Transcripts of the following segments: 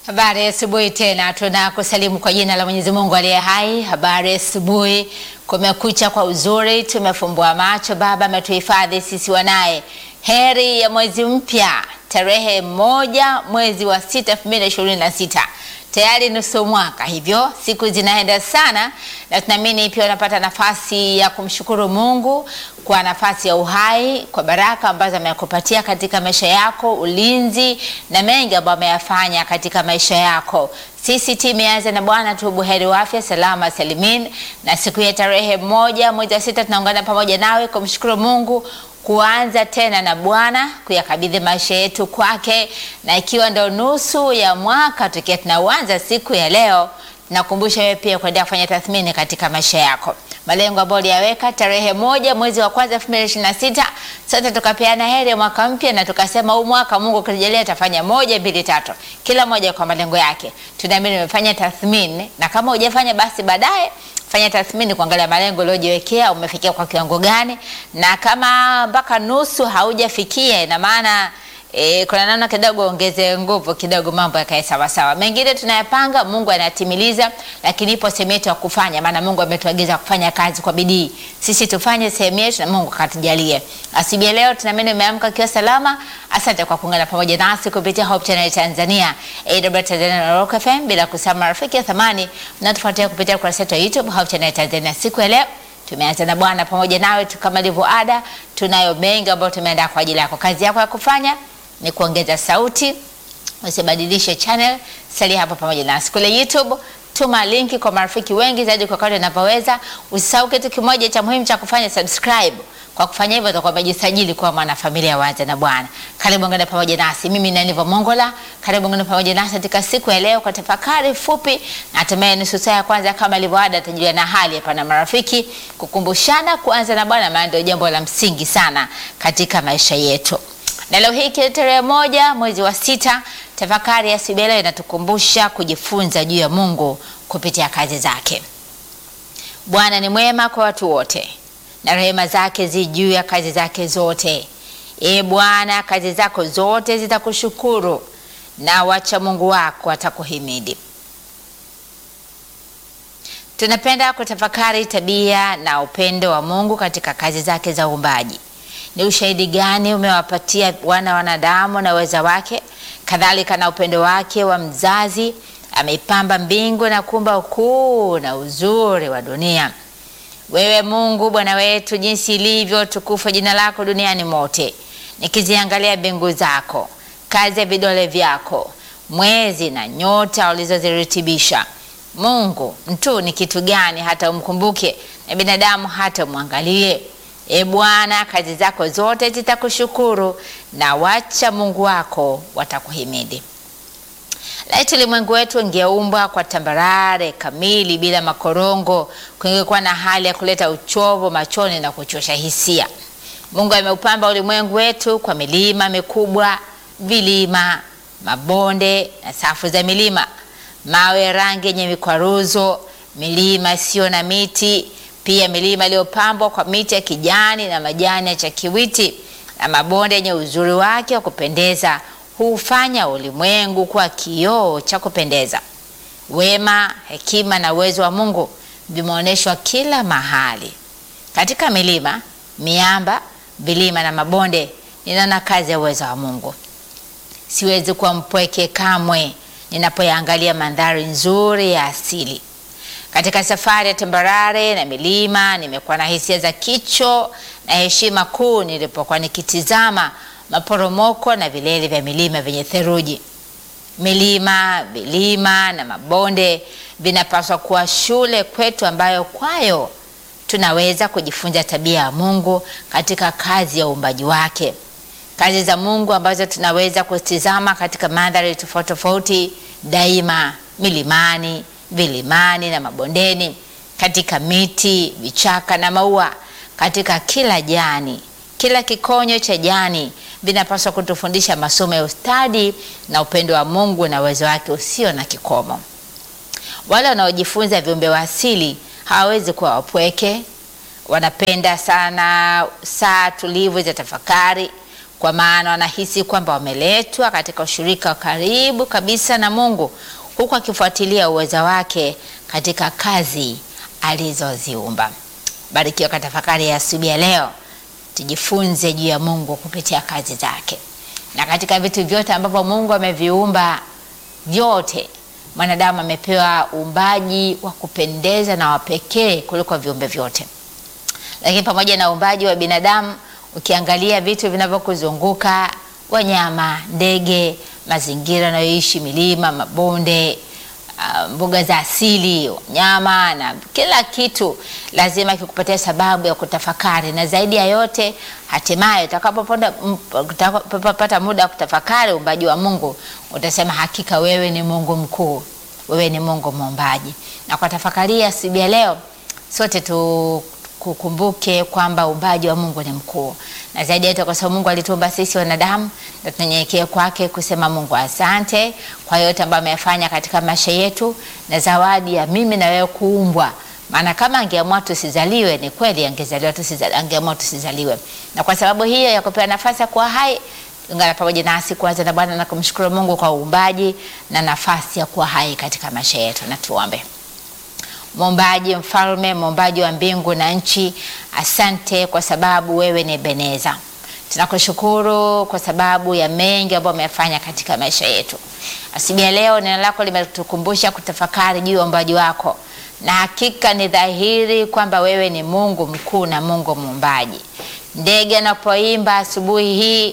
Habari ya asubuhi tena, tunakusalimu kwa jina la Mwenyezi Mungu aliye hai. Habari ya asubuhi, kumekucha kwa uzuri, tumefumbua macho, Baba ametuhifadhi sisi wanaye. Heri ya mwezi mpya, tarehe moja mwezi wa sita elfu mbili na ishirini na sita tayari nusu mwaka, hivyo siku zinaenda sana, na tunaamini pia unapata nafasi ya kumshukuru Mungu kwa nafasi ya uhai, kwa baraka ambazo amekupatia katika maisha yako, ulinzi na mengi ambayo ameyafanya katika maisha yako. Sisi timu yaanza na Bwana tu buheri wa afya salama salimin, na siku ya tarehe moja mwezi wa sita tunaungana pamoja nawe kumshukuru Mungu kuanza tena na Bwana kuyakabidhi maisha yetu kwake, na ikiwa ndo nusu ya mwaka tukiwa tunauanza siku ya leo, nakumbusha wewe pia kuendelea kufanya tathmini katika maisha yako, malengo ambayo uliyaweka tarehe moja mwezi wa kwanza elfu mbili ishirini na sita. Sote tukapeana heri ya mwaka mpya na tukasema huu mwaka Mungu akijalia atafanya moja mbili tatu, kila moja kwa malengo yake. Tunaamini umefanya tathmini, na kama hujafanya basi baadaye fanya tathmini kuangalia malengo uliojiwekea umefikia kwa kiwango gani, na kama mpaka nusu haujafikia, ina maana e, kuna namna kidogo ongeze nguvu kidogo, mambo yakae sawa sawa. Mengine tunayapanga, Mungu anatimiliza, lakini ipo sehemu yetu ya kufanya, maana Mungu ametuagiza kufanya kazi kwa bidii. Sisi tufanye sehemu yetu na Mungu akatujalie. Asubuhi leo tunaamini umeamka ukiwa salama. Asante kwa kuungana pamoja nasi kupitia Hope Channel Tanzania, AW Tanzania na Rock FM, bila kusahau marafiki ya thamani mnatufuatia kupitia ukurasa wetu wa YouTube Hope Channel Tanzania. Siku ya leo tumeanza na Bwana pamoja nawe tu, kama ilivyo ada, tunayo mengi ambayo tumeandaa kwa ajili yako. Kazi yako ya kufanya ni kuongeza sauti, usibadilishe channel, salia hapo pamoja nasi kule YouTube. Tuma linki kwa marafiki wengi zaidi kwa kadri unavyoweza. Usisahau kitu kimoja cha muhimu cha kufanya, subscribe. Kwa kufanya hivyo utakuwa umejisajili kuwa mwanafamilia wa Anza na Bwana. Karibu ngana pamoja nasi, mimi ni Aniva Mongola. Karibu ngana pamoja nasi katika siku ya leo kwa tafakari fupi, na hatimaye nusu saa ya kwanza kama ilivyo ada, tutajua na hali hapa na marafiki, kukumbushana kuanza na Bwana, maana ndio jambo la msingi sana katika maisha yetu. Na leo hii kile tarehe moja mwezi wa sita, tafakari ya Sibela inatukumbusha kujifunza juu ya Mungu kupitia kazi zake. Bwana ni mwema kwa watu wote na rehema zake zi juu ya kazi zake zote. E Bwana, kazi zako zote zitakushukuru na wacha Mungu wako atakuhimidi. Tunapenda kutafakari tabia na upendo wa Mungu katika kazi zake za uumbaji. Ni ushahidi gani umewapatia wana wanadamu na uweza wake? Kadhalika na upendo wake wa mzazi, ameipamba mbingu na kuumba ukuu na uzuri wa dunia. Wewe Mungu Bwana wetu, jinsi ilivyo tukufu jina lako duniani mote, nikiziangalia mbingu zako, kazi ya vidole vyako, mwezi na nyota ulizoziritibisha. Mungu, mtu ni kitu gani hata umkumbuke, na binadamu hata umwangalie? E Bwana, kazi zako zote zitakushukuru na wacha Mungu wako watakuhimidi. Laiti ulimwengu wetu ungeumbwa kwa tambarare kamili bila makorongo, kungekuwa na hali ya kuleta uchovu machoni na kuchosha hisia. Mungu ameupamba ulimwengu wetu kwa milima mikubwa, vilima, mabonde na safu za milima, mawe ya rangi yenye mikwaruzo, milima isiyo na miti, pia milima iliyopambwa kwa miti ya kijani na majani ya chakiwiti, na mabonde yenye uzuri wake wa kupendeza hufanya ulimwengu kuwa kioo cha kupendeza. Wema, hekima na uwezo wa Mungu vimeonyeshwa kila mahali, katika milima, miamba, vilima na mabonde. Ninaona kazi ya uwezo wa Mungu. Siwezi kuwa mpweke kamwe ninapoyaangalia mandhari nzuri ya asili. Katika safari ya tambarare na milima, nimekuwa na hisia za kicho na heshima kuu nilipokuwa nikitizama maporomoko na vilele vya milima vyenye theluji. Milima, vilima na mabonde vinapaswa kuwa shule kwetu, ambayo kwayo tunaweza kujifunza tabia ya Mungu katika kazi ya uumbaji wake, kazi za Mungu ambazo tunaweza kutizama katika mandhari tofauti tofauti daima, milimani, vilimani na mabondeni, katika miti, vichaka na maua, katika kila jani, kila kikonyo cha jani vinapaswa kutufundisha masomo ya ustadi na upendo wa Mungu na uwezo wake usio na kikomo. Wale wanaojifunza viumbe wa asili hawawezi kuwa wapweke. Wanapenda sana saa tulivu za tafakari, kwa maana wanahisi kwamba wameletwa katika ushirika wa karibu kabisa na Mungu, huku akifuatilia uweza wake katika kazi alizoziumba. Barikiwa kwa tafakari ya asubuhi ya leo, tujifunze juu ya Mungu kupitia kazi zake, na katika vitu vyote ambavyo Mungu ameviumba vyote mwanadamu amepewa uumbaji wa kupendeza na wa pekee kuliko viumbe vyote. Lakini pamoja na uumbaji wa binadamu, ukiangalia vitu vinavyokuzunguka, wanyama, ndege, mazingira yanayoishi, milima, mabonde, uh, mbuga za asili, wanyama na kila kitu, lazima kikupatia sababu ya kutafakari, na zaidi ya yote, hatimaye utakapopata utakapopata muda wa kutafakari uumbaji wa Mungu, utasema hakika wewe ni Mungu mkuu, wewe ni Mungu muumbaji. Na kwa tafakari ya asubuhi ya leo, sote tu kukumbuke kwamba uumbaji wa Mungu ni mkuu, na zaidi yetu, kwa sababu Mungu alituumba sisi wanadamu, na tunyenyekee kwake kusema Mungu asante kwa yote ambayo amefanya katika maisha yetu, na zawadi ya mimi na wewe kuumbwa. Maana kama angeamua tusizaliwe, ni kweli angezaliwa tusizaliwe, angeamua tusizaliwe. Na kwa sababu hiyo ya kupewa nafasi ya kuwa hai, ungana pamoja nasi kuanza na Bwana na kumshukuru Mungu kwa uumbaji na nafasi ya kuwa hai katika maisha yetu, na tuombe. Muumbaji, mfalme, muumbaji wa mbingu na nchi, asante kwa sababu wewe ni Ebeneza. Tunakushukuru kwa sababu ya mengi ambayo umefanya katika maisha yetu. Asubuhi ya leo neno lako limetukumbusha kutafakari juu ya uumbaji wako, na hakika ni dhahiri kwamba wewe ni Mungu mkuu na Mungu muumbaji. Ndege anapoimba asubuhi hii,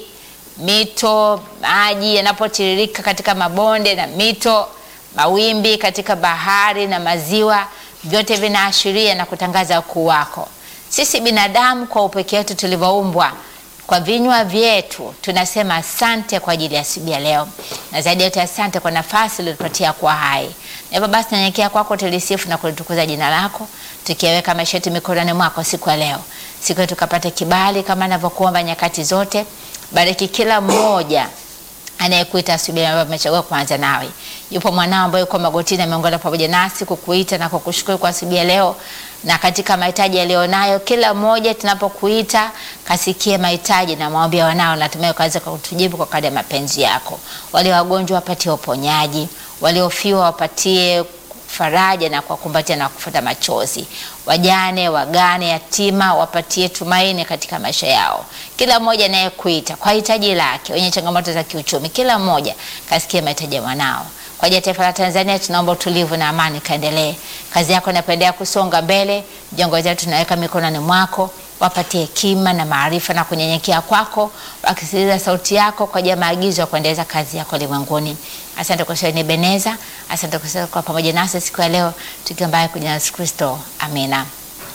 mito, maji yanapotiririka katika mabonde na mito, mawimbi katika bahari na maziwa vyote vinaashiria na kutangaza ukuu wako. Sisi binadamu kwa upekee wetu tulivyoumbwa, kwa vinywa vyetu tunasema asante kwa ajili ya asubuhi ya leo, na zaidi yote asante kwa nafasi uliotupatia kuwa hai. Na hivyo basi nanyenyekea kwako, tulisifu na kulitukuza jina lako, tukiweka maisha yetu mikononi mwako siku ya leo. Siku yetu tukapate kibali kama anavyokuomba nyakati zote. Bariki kila mmoja anayekuita asubuhi ambayo amechagua kuanza nawe. Yupo mwanao ambaye yuko magotini ameungana pamoja nasi kukuita na kukushukuru kwa asubuhi ya leo, na katika mahitaji yaliyonayo, kila mmoja tunapokuita kasikie mahitaji na maombi ya wanao, natumai ukaweza kutujibu kwa kadri ya mapenzi yako. Walio wagonjwa wapatie uponyaji, waliofiwa wapatie faraja na kuwakumbatia na kufuta machozi. Wajane, wagane, yatima wapatie tumaini katika maisha yao. Kila mmoja anayekuita kwa hitaji lake, wenye changamoto za kiuchumi, kila mmoja kasikie mahitaji ya mwanao. Kwa ajili ya taifa la Tanzania tunaomba utulivu na amani kaendelee. Kazi yako inapendelea kusonga mbele. Viongozi wetu tunaweka mikononi mwako, wapatie hekima na maarifa na kunyenyekea kwako, wakisikiliza sauti yako kwa ajili ya maagizo ya kuendeleza kazi yako ulimwenguni. Asante kwa shani Beneza, asante kwa kwa pamoja nasi siku ya leo, tukiambaye kwa jina la Yesu Kristo, amina.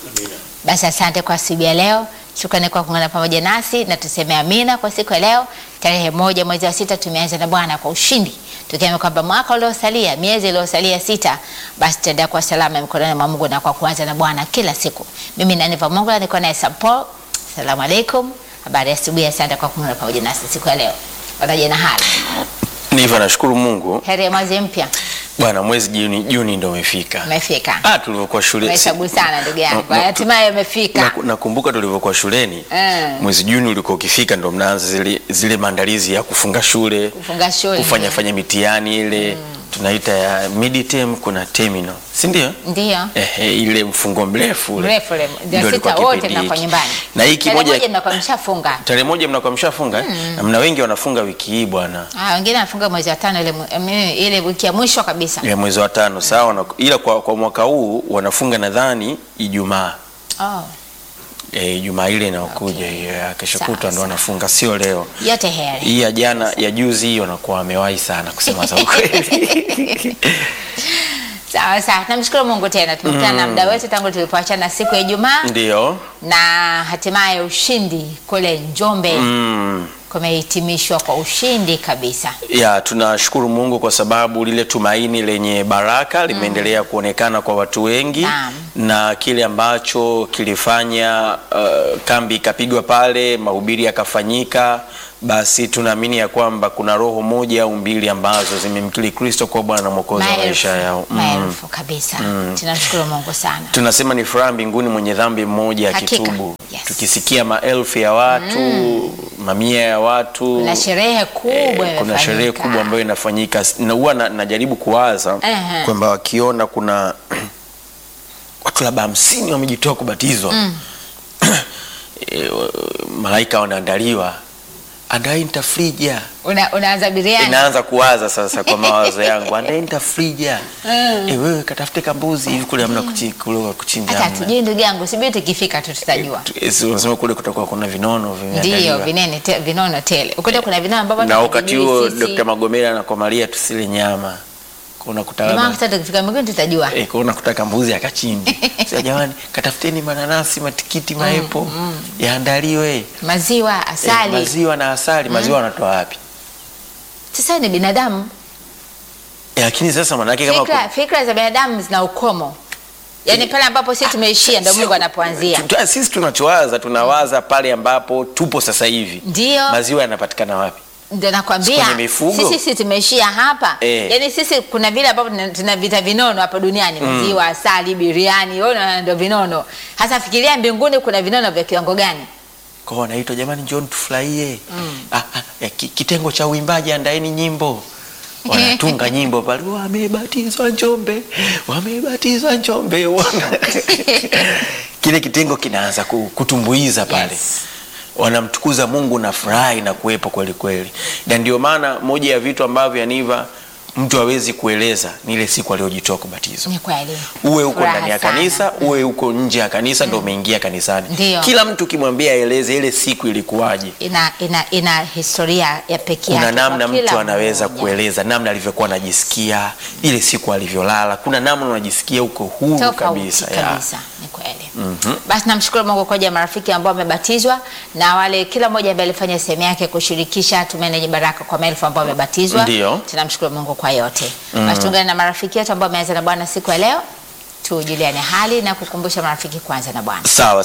Basi asante kwa siku ya leo. Shukrani kwa kuungana pamoja nasi na tuseme amina kwa siku ya leo, tarehe moja mwezi wa sita. Tumeanza na Bwana kwa ushindi, tukiamini kwamba mwaka uliosalia, miezi iliyosalia sita, basi tutaendelea kwa salama mikononi mwa Mungu na kwa kuanza na Bwana kila siku. Mimi ni Aniva Mungu, niko naye Sampo. Asalamu alaikum, habari ya asubuhi. Asante kwa kuungana pamoja nasi siku ya leo. Wataje na hali Ndivyo, nashukuru Mungu heri ya mwezi mpya bwana, mwezi Juni, Juni ndo umefika. umefika. Ah, tulivyokuwa shule Umehesabu sana ndugu yangu, Na- na- hatimaye umefika. Naku- nakumbuka tulivyokuwa shuleni Eh. mwezi Juni ulikuwa ukifika, ndo mnaanza zile, zile maandalizi ya kufunga shule, Kufunga shule kufanya fanya mitihani ile tunaita ya midterm, kuna terminal, si ndio? ndio Ehe, ile mfungo mrefu ule. mrefu ule, ndio Ndio sita ilikuwa wote kipindi mnakuwa hiki. nyumbani. Na hiki Tarehe moja moja mnakuwa mshafunga. tarehe moja mnakuwa mshafunga eh? na mna wengi wanafunga wiki hii bwana Ah, wengine wanafunga mwezi wa tano ile, mwe- eh, ile wiki ya mwisho kabisa. ya mwezi wa tano sawa, na- ila kwa, kwa mwaka huu wanafunga nadhani Ijumaa Oh, Eh, Ijumaa ile inayokuja hiyo ya kesho Sawa, kutwa ndo sawa. wanafunga, sio leo. yote heri. Hii ya jana ya juzi hiyo wanakuwa wamewahi sana kusema za ukweli. Sawa sawa, namshukuru Mungu tena tumekutana na muda wetu tangu tulipoachana siku ya Ijumaa Ndio. na hatimaye ushindi kule Njombe Mm. kumehitimishwa kwa ushindi kabisa. Ya, tunashukuru Mungu kwa sababu lile tumaini lenye baraka limeendelea kuonekana kwa watu wengi Naam. na kile ambacho kilifanya uh, kambi ikapigwa pale, mahubiri yakafanyika, basi tunaamini ya kwamba kuna roho moja au mbili ambazo zimemkiri Kristo kwa Bwana na Mwokozi wa maisha yao. Mm. maelfu kabisa. Tunashukuru Mungu sana. Tunasema ni furaha mbinguni mwenye dhambi mmoja Hakika akitubu Yes. tukisikia maelfu ya watu mamia ya watu Kuna sherehe kubwa Eh, kuna imefanyika. sherehe kubwa ambayo inafanyika na huwa na, najaribu kuwaza Ehe. kwamba wakiona kuna watu labda hamsini wamejitoa kubatizwa Eh, wa- malaika wanaandaliwa andaeni tafrija Una, unaanza biriani inaanza kuwaza sasa kwa mawazo yangu andaeni tafrija eh, wewe katafute kambuzi hivi kule hamna kuchi- kule kuchinja hata hamna. tujui ndugu yangu sibidi tukifika tu tutajua Tu- eh, si unasema kule kutakuwa kuna vinono ndio vimeandaliwa vinene te, vinono tele ukuta kuna vinono ambavyo na wakati hatuvijui huo sisi. Dr. Magomera anakomalia tusile nyama kuna Ndio maana kutaka hata tukifika mbinguni tutajua eh, kuna kutaka mbuzi akachinji sasa jamani katafuteni mananasi matikiti maepo yaandaliwe maziwa eh, asali maziwa na asali maziwa wanatoa wapi sasa ni binadamu eh, lakini sasa manake kama fikra, fikra za binadamu zina ukomo yaani pale ambapo sisi tumeishia ndio mungu anapoanzia Tu- sisi tunachowaza tunawaza pale ambapo tupo sasa hivi ndio maziwa yanapatikana wapi ndio nakwambia kwenye mifugo? sisi sisi tumeishia hapa Eh. yaani sisi kuna vile ambavyo tuna- tuna vita vinono hapa duniani maziwa asali biriani wewe unaona ndio vinono hasa fikiria mbinguni kuna vinono vya kiwango gani kwao wanaitwa jamani njoni tufurahie ah, ah, ya, ki- kitengo cha uimbaji andaeni nyimbo wanatunga nyimbo pale wamebatizwa njombe wamebatizwa njombe wana... kile kitengo kinaanza ku- kutumbuiza pale Yes. wanamtukuza mungu na furahi na kuwepo kweli kweli na ndio maana moja ya vitu ambavyo yaniva mtu hawezi kueleza ni ile siku aliyojitoa kubatizwa ni kweli uwe huko Furaha ndani ya sana. kanisa uwe huko nje ya kanisa ndo umeingia kanisani Ndio. kila mtu ukimwambia aeleze ile siku ilikuwaje ina, ina, ina historia ya pekee kuna yake kwa namna kila mtu anaweza mmoja. kueleza namna alivyokuwa anajisikia ile siku alivyolala kuna namna unajisikia uko huru tofauti kabisa, kabisa, ya. ni kweli basi namshukuru mungu kwa ajili ya marafiki ambao wamebatizwa na wale kila mmoja ambaye alifanya sehemu yake kushirikisha tumenye baraka kwa maelfu ambao wamebatizwa Ndio. tunamshukuru mungu kwa yote basi tuungane na marafiki yetu ambao wameanza na bwana siku ya leo tujuliane hali na kukumbusha marafiki kwanza na bwana sawa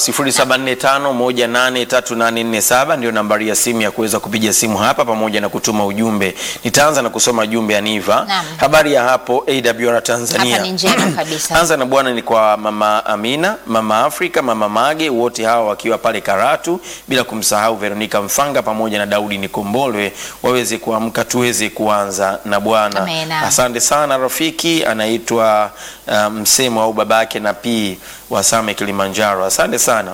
0745183847 ndio nambari ya simu ya kuweza kupiga simu hapa pamoja na kutuma ujumbe nitaanza na kusoma jumbe ya niva Naam. habari ya hapo awr tanzania Hapa ni njema kabisa. anza na bwana ni kwa mama amina mama afrika mama mage wote hawa wakiwa pale karatu bila kumsahau veronika mfanga pamoja na daudi nikombolwe waweze kuamka tuweze kuanza na bwana Amena. asante sana rafiki anaitwa uh, msemo au babake na pii wa same kilimanjaro asante sana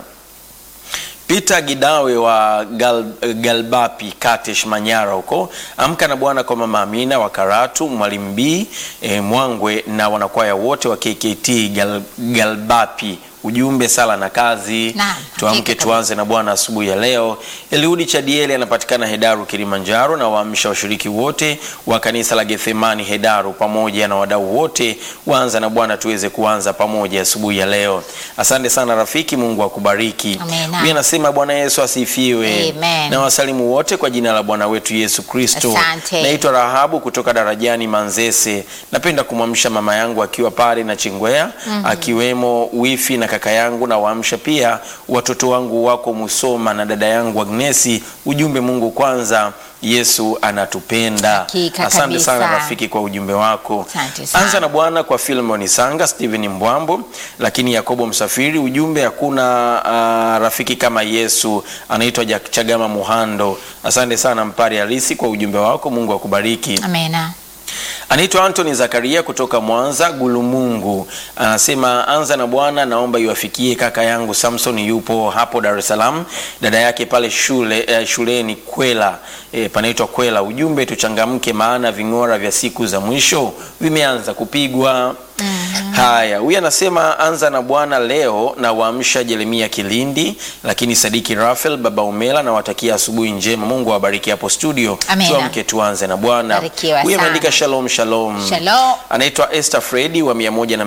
Peter Gidawe wa Gal, Galbapi Katesh Manyara huko amka na bwana kwa mama Amina wa Karatu Mwalimu B e, Mwangwe na wanakwaya wote wa KKT Gal, Galbapi ujumbe sala na kazi Naam, tuamke hakika tuanze na bwana asubuhi ya leo eliudi chadieli anapatikana hedaru kilimanjaro na waamsha washiriki wote wa kanisa la gethemani hedaru pamoja na wadau wote waanza na bwana tuweze kuanza pamoja asubuhi ya leo asante sana rafiki mungu akubariki Amina. huyu anasema bwana yesu asifiwe Amen. na wasalimu wote kwa jina la bwana wetu yesu kristo Asante. naitwa rahabu kutoka darajani manzese napenda kumwamsha mama yangu akiwa pale na chingwea mm-hmm. akiwemo wifi na kaka yangu na waamsha pia watoto wangu wako musoma na dada yangu agnesi ujumbe mungu kwanza yesu anatupenda Hakika asante kabisa. sana rafiki kwa ujumbe wako Asante sana. anza na bwana kwa filmoni sanga stephen mbwambo lakini yakobo msafiri ujumbe hakuna uh, rafiki kama yesu anaitwa Jak- chagama muhando asante sana mpari halisi kwa ujumbe wako mungu akubariki amena anaitwa antony zakaria kutoka mwanza gulumungu anasema anza na bwana naomba iwafikie kaka yangu samson yupo hapo dar es salaam dada yake pale shule eh, shuleni kwela eh, panaitwa kwela ujumbe tuchangamke maana ving'ora vya siku za mwisho vimeanza kupigwa mm-hmm. haya huyu anasema anza na bwana leo na waamsha jeremia kilindi lakini sadiki rafael baba umela nawatakia asubuhi njema mungu awabariki hapo studio Amina. tuamke tuanze na bwana Barikiwa huyu sana. ameandika shalom shalom Shalom. anaitwa Esther Fredi wa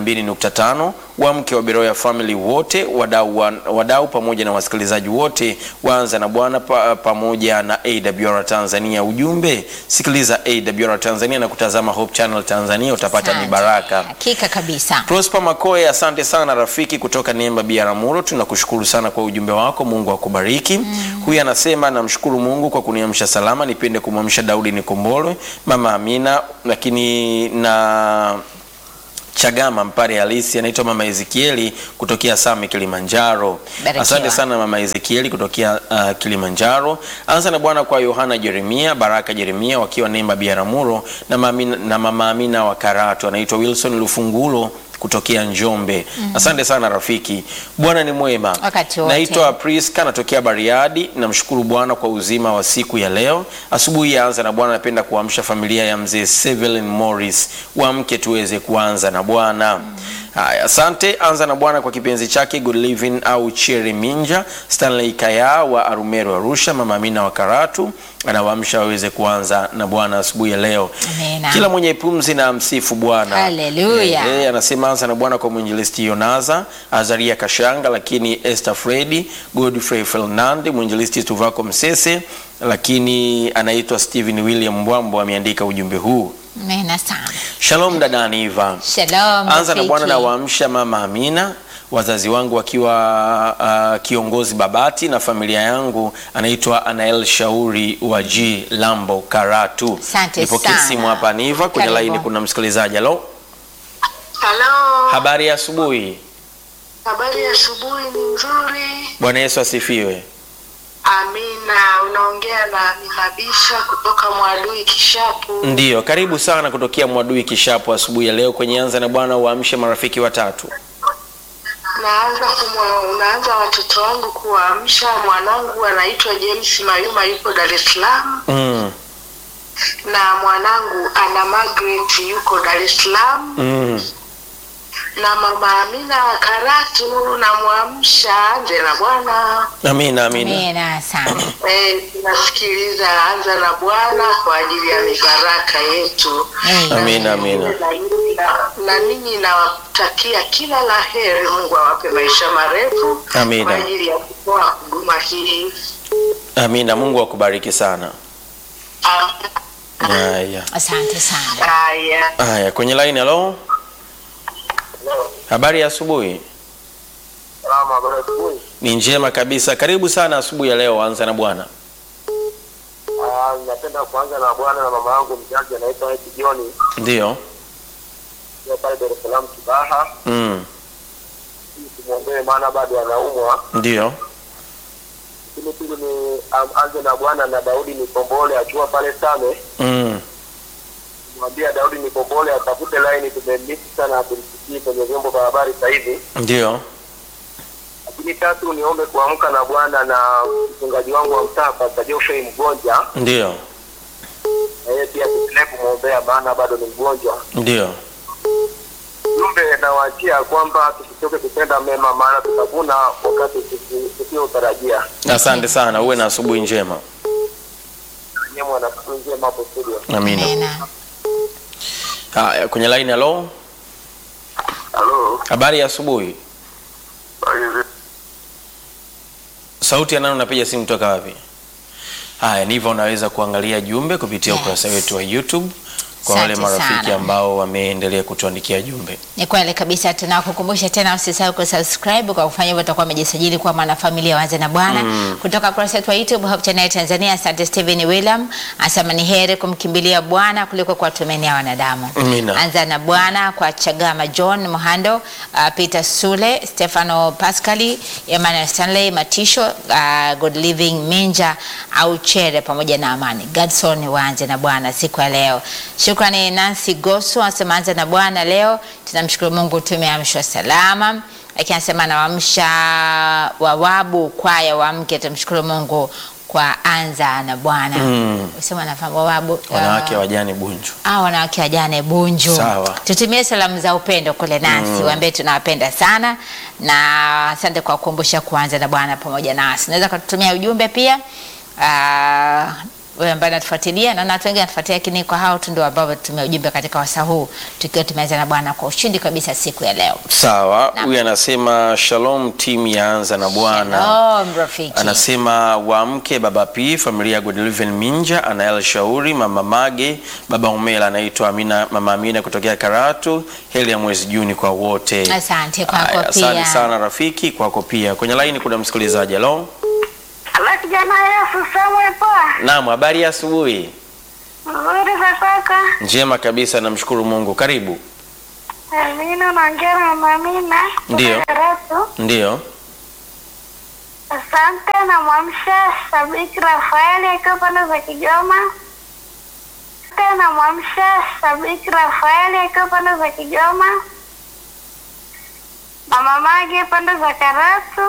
102.5 wa mke wa Beroya Family wote wadau, wa- wadau pamoja na wasikilizaji wote waanza na bwana pa, pamoja na AWR Tanzania. Ujumbe, sikiliza AWR Tanzania na kutazama Hope Channel Tanzania utapata Asante. mibaraka. hakika kabisa Prosper Makoe, asante sana rafiki kutoka Nemba Biaramuro, tunakushukuru sana kwa ujumbe wako, Mungu akubariki. Mm. Huyu anasema namshukuru Mungu kwa kuniamsha salama, nipende kumwamsha Daudi Nikombolwe, mama Amina, lakini na Chagama Mpare halisi anaitwa Mama Ezekieli kutokea Same Kilimanjaro. Barikiwa. Asante sana Mama Ezekieli kutokea uh, Kilimanjaro. Anza na Bwana kwa Yohana Jeremia, Baraka Jeremia wakiwa Nemba Biaramuro na Mama, na Mama Amina wa Karatu anaitwa Wilson Lufungulo kutokea Njombe. Asante sana rafiki. Bwana ni mwema. Wakati wote. Naitwa Priska natokea Bariadi. Namshukuru Bwana kwa uzima wa siku ya leo. Asubuhi ya anza na Bwana, napenda kuamsha familia ya mzee Sevelin Morris, waamke tuweze kuanza na Bwana. Haya, asante. Anza na Bwana kwa kipenzi chake Good Living au Cherry Minja, Stanley Kaya wa Arumeru Arusha, Mama Amina wa Karatu anawaamsha waweze kuanza na Bwana asubuhi ya leo. Amina. Kila mwenye pumzi na msifu Bwana. Haleluya. Eh, eh, anasema anza na Bwana kwa mwinjilisti Yonaza, Azaria Kashanga, lakini Esther Fredi, Godfrey Fernand, mwinjilisti Tuvako Msese, lakini anaitwa Stephen William Mbwambo ameandika ujumbe huu. Amina sana. Shalom dada Aniva. Shalom. Anza na Bwana na rafiki. waamsha mama Amina, wazazi wangu wakiwa uh, kiongozi Babati na familia yangu anaitwa Anael Shauri wa G Lambo Karatu. Asante Nipokee sana. simu hapa Aniva, kwenye Karibu. laini kuna msikilizaji. Halo, Halo, habari ya asubuhi. habari ya asubuhi ni nzuri. Bwana Yesu asifiwe. Amina, unaongea na Minabisha kutoka Mwadui Kishapu. Ndiyo, karibu sana kutokea Mwadui Kishapu asubuhi ya leo kwenye Anza na Bwana, uamshe marafiki watatu. Naanza kumwa, unaanza watoto wangu kuwaamsha. Mwanangu anaitwa James Mayuma yuko Dar es Salaam, Mm, na mwanangu ana Margaret yuko Dar es Salaam, mm. na mama Amina wa Karatu namwamsha anze na Bwana. Amina, amina. Amina sana. Eh, tunasikiliza anza na Bwana kwa ajili ya mibaraka yetu. Amen. Amina, amina. Na- na ninyi nawatakia kila la heri. Mungu awape maisha marefu Amina. kwa ajili ya kutoa huduma hii. Amina, Mungu akubariki sana. Ah, Haya. Asante sana. Haya, Haya, kwenye line halo. Habari ya asubuhi. Salama, habari ya asubuhi. Ni njema kabisa. Karibu sana asubuhi ya leo, anza na Bwana. Ah, Napenda kuanza na bwana na mama yangu mzazi anaitwa Eti Joni Ndiyo. kwa pale Dar es Salaam Kibaha. Mm. Ili Tumwombee maana bado anaumwa. Ndiyo. Lakini pili ni am- anze na bwana na Daudi Nikombole akiwa pale Same. Mm. Mwambia Daudi Nikombole atafute line, tumemisi sana kumsikia kwenye vyombo vya habari sasa hivi. Ndiyo. Lakini tatu niombe kuamka na bwana na mchungaji wangu wa mtaa Pastor Geoffrey Mgonja, Ndiyo. na yeye pia tuendelee kumwombea maana bado ni mgonjwa. Ndiyo. Jumbe nawaachia kwamba tusichoke kutenda mema, maana tutavuna wakati tusi- tusiotarajia. Asante sana, uwe na asubuhi njema. Nyie mwana siku njema hapo studio. Amina. Amina. Haya, kwenye line halo. Halo, Habari ya asubuhi. Sauti ya nani unapiga simu toka wapi? Haya, ndivyo unaweza kuangalia jumbe kupitia Yes. ukurasa wetu wa YouTube kwa wale Asante marafiki sana. ambao wameendelea kutuandikia jumbe. Ni kweli kabisa, tunakukumbusha tena usisahau kusubscribe. Kwa kufanya hivyo utakuwa umejisajili kuwa mwanafamilia waanze na Bwana kutoka kurasa yetu wa YouTube Hope Channel Tanzania. Asante Steven William asema ni heri kumkimbilia Bwana kuliko kuwatumainia wanadamu. Amina. Anza na Bwana kwa Chagama John Muhando, uh, Peter Sule, Stefano Pascali, Emmanuel Stanley Matisho, uh, Good Living Minja au Chere pamoja na Amani Gadson. Waanze na Bwana siku ya leo. Shukrani Nancy Goso anasema anza na Bwana leo. Tunamshukuru Mungu tumeamshwa salama. Lakini anasema anawaamsha wawabu kwaya waamke, tumshukuru Mungu kwa anza na Bwana. Mm. Usema nafahamu wawabu Wanawake uh, wajane Bunju. Ah, wanawake wajane Bunju. Sawa. Tutumie salamu za upendo kule nasi, waambie tunawapenda sana na asante kwa kukumbusha kuanza na Bwana pamoja nasi. Unaweza kututumia ujumbe pia. Ah, wewe ambaye unatufuatilia na watu wengi wanatufuatilia, lakini kwa hao tu ndio ambao tutumia ujumbe katika wasaa huu tukiwa tumeanza na Bwana kwa ushindi kabisa siku ya leo. Sawa, Naam. huyu anasema shalom timu yaanza na Bwana. Shalom rafiki. Anasema waamke baba P, familia ya Godliven Minja, Anael Shauri, mama Mage, baba Umela anaitwa Amina, mama Amina kutokea Karatu. Heri ya mwezi Juni kwa wote. Asante kwako Haya, pia. Asante sana rafiki, kwako pia. Kwenye laini kuna msikilizaji. Halo, ala kijana Yesu Samuel pa naam, habari ya asubuhi. nzuri za kaka. Njema kabisa, namshukuru Mungu. Karibu. Amina, naongea na Mamina. Ndiyo. Karatu. Ndiyo. Asante, namwamsha Sabiki Rafaeli akiwa pande za Kigoma. Asante, namwamsha Sabiki Rafaeli akiwa pande za Kigoma. Mama Mage pande za Karatu.